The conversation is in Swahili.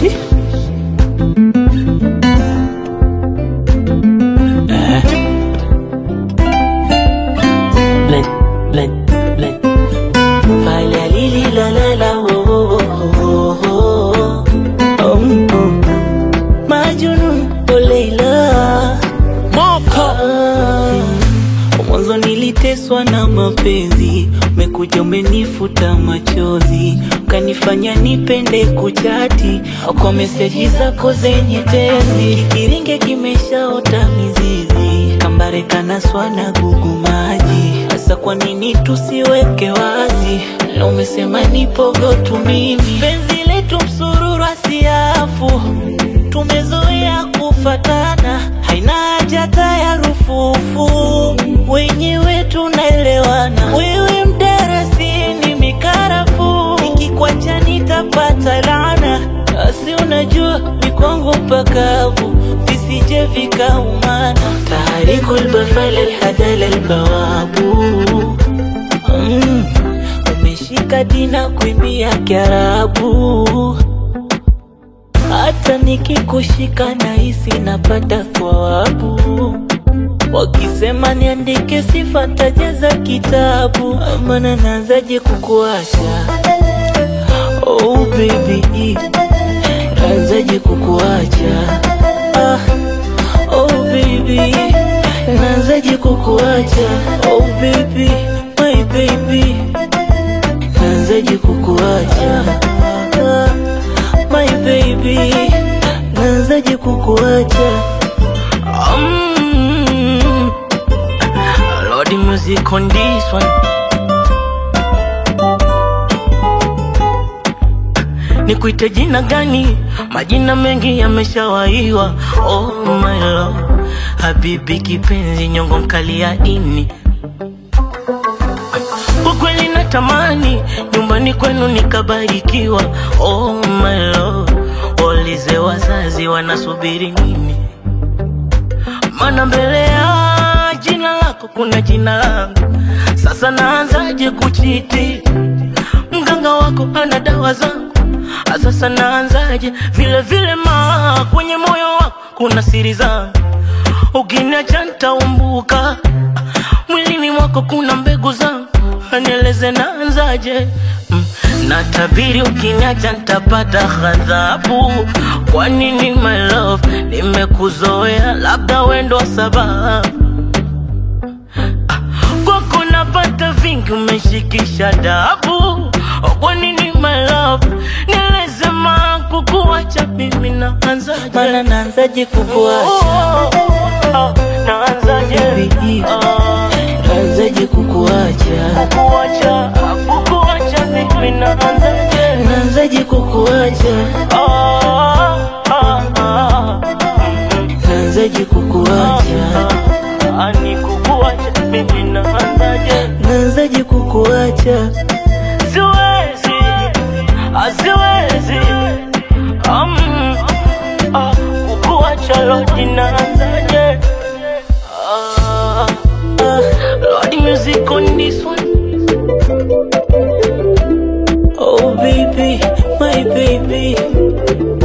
Eh. Blend, blend, blend. Fala lili la la la oh, oh, oh, oh, oh. Um, um. Majnun oh Leila Moko Mwanzo niliteswa na mapenzi, umekuja umenifuta machozi, ukanifanya nipende kuchati kwa meseji zako zenye tezi. Kiringe kimeshaota mizizi, kambare kanaswa na gugu maji. Sasa kwa nini tusiweke wazi? Na umesema nipogo tu mimi, penzi letu msururu asiafu tumezoea kufatana, haina haja hata ya rufufu, wenyewe tunaelewana. Wewe mdarasini mikarafu, nikikwacha nitapata laana. Asi unajua ni kwangu pakavu, visije vikaumana. Taharikul bafal alhadal albawabu mm, umeshika dina kuimbia Kiarabu hata nikikushika nahisi napata thawabu. Wakisema niandike sifa tajaza kitabu, maana naanzaje kukuacha? Oh baby, naanzaje kukuacha? Ah, oh baby, naanzaje kukuacha? Oh baby, my baby, naanzaje kukuacha? Ah, my baby, naanzaje kukuacha? Um, Lord, the music on this one. Nikuite jina gani? Majina mengi yameshawaiwa. Oh my love, habibi kipenzi, nyongo mkali ya ini kwa kweli natamani nyumbani kwenu nikabarikiwa. Oh my love, waulize wazazi wanasubiri nini? Maana mbele ya jina lako kuna jina langu. Sasa naanzaje kuchiti? Mganga wako ana dawa zangu. Sasa naanzaje? Vile vile ma kwenye moyo wako kuna siri zangu. Ukiniacha nitaumbuka, mwilini mwako kuna mbegu zangu. Nieleze naanzaje? Mm, Natabiri ukiniacha nitapata ghadhabu. Kwa nini my love, nimekuzoea, labda wendo sababu kwako napata vingi, umeshikisha dabu. Kwa nini my love, nieleze ma kukuacha mimi naanzaje? Mana naanzaje kukuacha? Oh, oh, oh, naanzaje? Baby, Ah, naanzaje kukuacha? kukuacha, kukuacha mimi naanzaje? Naanzaje kukuacha? Ah, ah, ah, mm, Naanzaje kukuacha? ah, ni kukuacha mimi naanzaje? Naanzaje kukuacha? Siwezi, ah, siwezi, um, ah, kukuacha Lord naanzaje? Ah, ah, Lord music on this one. Oh baby, my baby,